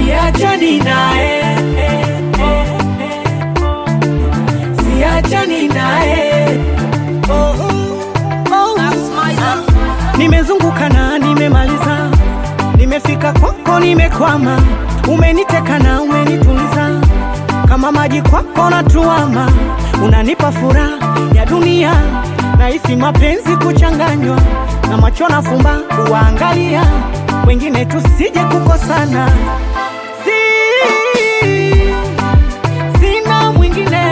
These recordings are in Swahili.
siachani naye siachani naye oh, oh. Nimezunguka na nimemaliza, nimefika kwako, nimekwama, umeniteka na umenituliza, kama maji kwako natuama, unanipa furaha ya dunia, nahisi mapenzi kuchanganywa na macho na fumba kuwaangalia wengine, tusije kukosana si, sina mwingine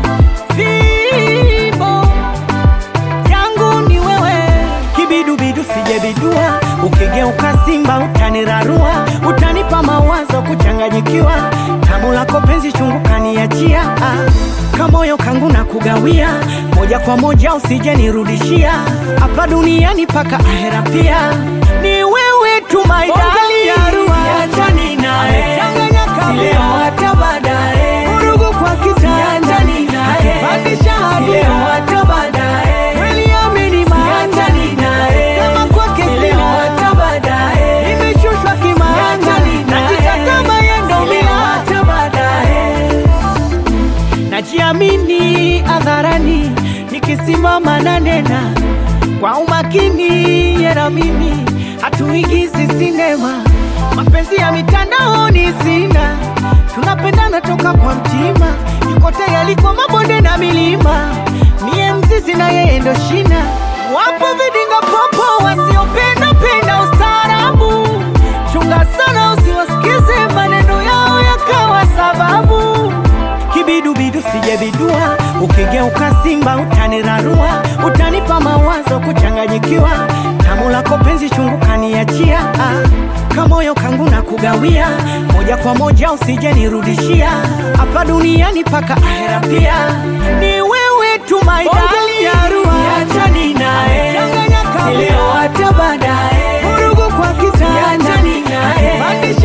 vibo yangu ni wewe, kibidubidu sijebidua, ukigeuka simba utanirarua, utanipa mawazo kuchanganyikiwa, tamu lako penzi chungu kaniachia, ah, kamoyo kangu na kugawia, moja kwa moja usije nirudishia, hapa duniani paka ahera pia, ni wewe tu my darling, siachani naye, si leo hata baadaye, vurugu kwa kitanda, akipandisha hadi leo hata baadaye, kweli amini maachani naye, sema kwake si leo hata baadaye, nimeshushwa kimaana, najitazama yendo bila hata baadaye najiamini hadharani, nikisimama na nena kwa umakini, yera mimi hatuigizi sinema, mapenzi ya mitandaoni sina, tunapendana toka kwa mtima, yuko tayari kwa mabonde na milima, mie mzizi na yeye ndo shina, wapo vidinga popo wasiopenda penda ustaarabu, chunga sana usiwasikize maneno yao yakawa sababu kibidubidu sijebidua, ukigeuka simba utanirarua, utanipa mawazo kuchanganyikiwa, tamu lako penzi chungu kaniachia, ah, kamoyo kangu na kugawia, moja kwa moja usije nirudishia, hapa duniani paka ahera pia, ni wewe tu my darling, siachani naye, si leo hata baadaye, vurugu kwa kitanda,